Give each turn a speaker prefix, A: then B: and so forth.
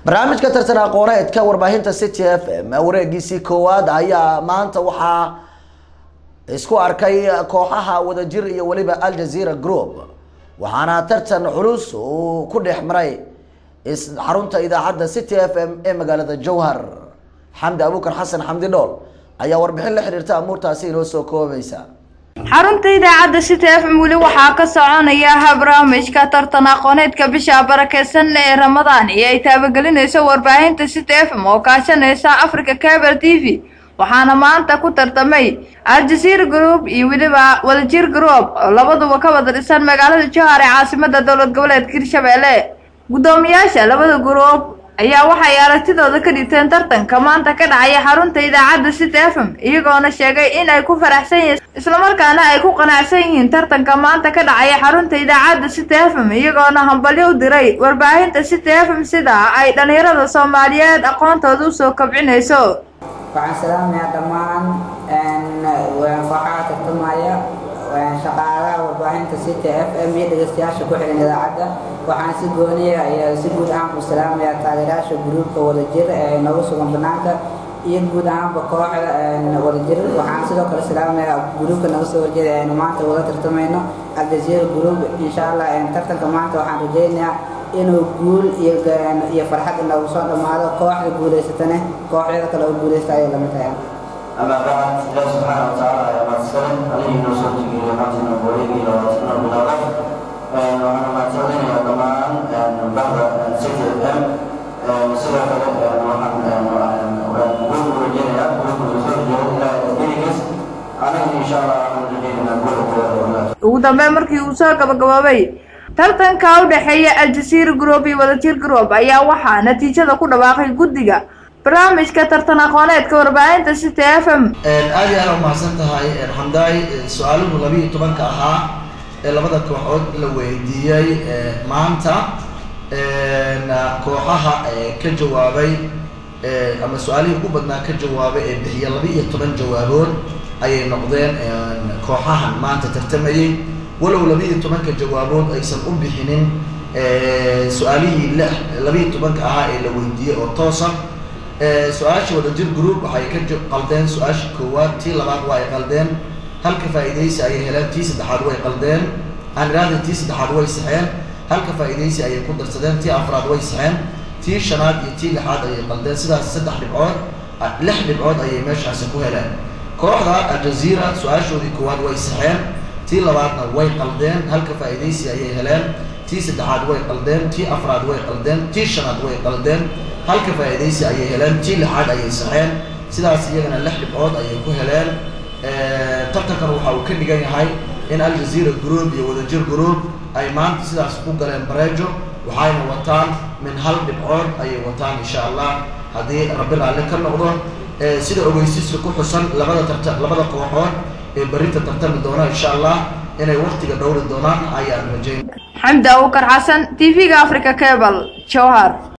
A: barnaamijka tartan aqooneedka warbaahinta city f m wareegiisii koowaad ayaa maanta waxaa isku arkay kooxaha wadajir iyo weliba aljazeera group waxaana tartan culus uu ku dhex maray xarunta idaacadda city f m ee magaalada jowhar xamdi abuukar xasan xamdi dhool ayaa warbixin la xiriirta amuurtaasi inoo soo koobaysa
B: xarunta idaacadda city f m weli waxaa ka soconaya barnaamijka tartan aqooneedka bisha barakeysan ee ramadaan iyo ay taabagelinayso warbaahinta city f m oo kaashanaysa africa cable t v waxaana maanta ku tartamay aljazeera group iyo weliba wadajir group oo labaduba ka wada dhisan magaalada jowhar ee caasimada dowlad goboleedka hirshabelle guddoomiyaasha labada group ayaa waxay aragtidooda ka dhigteen tartanka maanta ka dhacaya xarunta idaacadda city f m iyagoona sheegay in ay ku faraxsan yihiin islamarkaana ay ku qanacsan yihiin tartanka maanta ka dhacaya xarunta idaacadda city f m iyagoona hambalyo u diray warbaahinta city f m sida ay dhalinyarada soomaaliyeed aqoontooda usoo kobcinayso
C: waxaan salaamayaa dhammaan kooxaha tartamaya shaqaalaha warbaahinta city f m iyo dhegeystayaasha ku xihan idaacadda waxaan si gooniya iyo si guud ahaan ku salaamayaa taageerayaasha gruubka wadajir ee nooga sugan banaanka iyo guud ahaanba kooxda wadajir waxaan sidoo kale salaamayaa gruubka naga soo horjeeda aynu maanta wada tartamayno aljazeera group insha allah tartanka maanta waxaan rajaynayaa inuu guul iyo farxad inoogu soo dhammaado kooxda guulaysatane kooxyada kale oo guulaysta ayay lamid tahay
D: أما بعد الله سبحانه وتعالى يا مسلم عليه نصرت إلى حسن وليه إلى وطن بلغة وأنا ما تعلم يا جماعة بعد سيف الأم سيرة وحن نقول رجينا نقول رجينا إلى بيجس أنا إن شاء الله رجينا نقول
B: ugu dambeyn markii uu soo gabagaboobay tartanka u dhexeeya aljazeera group iyo wadajir group ayaa waxaa natiijada ku dhawaaqay guddiga barnaamijka tartan aqooneedka warbaahinta city f m
E: aad iyo aad umahadsan tahay xamdaay su-aaluhu labiiyo tobanka ahaa ee labada kooxood la weydiiyey maanta kooxaha ka jawaabay ama su-aalihii ugu badnaa ka jawaabay ee bixiya laba-iyo toban jawaabood ayay noqdeen kooxahan maanta tartamayey walow laba-iyo tobanka jawaabood aysan u bixinin su-aalihii labiiyo tobanka ahaa ee la weydiiyey oo toosa su-aasha wadajir group waxay ka qaldeen su-aasha koowaad tii labaad waa ay qaldeen halka faa'iidaysi ayay heleen tii saddexaad way qaldeen aan idhaahda tii saddexaad way saxeen halka faa'iidaysi ayay ku darsadeen tii afraad way saxeen tii shanaad iyo tii lixaad ayay qaldeen sidaas saddex dhibcood lix dhibcood ayay meeshaasi ku heleen kooxda aljazeera su-aashoodii koowaad way saxeen tii labaadna way qaldeen halka faa'iidaysi ayay heleen tii saddexaad way qaldeen tii afraad way qaldeen tii shanaad way qaldeen halka faa'iidaysi ayay heleen tii lixaad ayay saxeen sidaas iyagana lix dhibcood ayay ku heleen tartankan waxa uu ka dhigan yahay in aljazeera group iyo wadajir group ay maanta sidaas ku galeen bareejo waxayna wataan min hal dhibcood ayay wataan insha allah haddii rabbi raalli ka noqdo sida ogeysiiska ku xusan labada tarta labada kooxood ee berrinta tartami doona insha allah inay waktiga dhowri doonaan ayaan rajayn
B: xamdi abuukar xasan t v-ga africa cable jowhar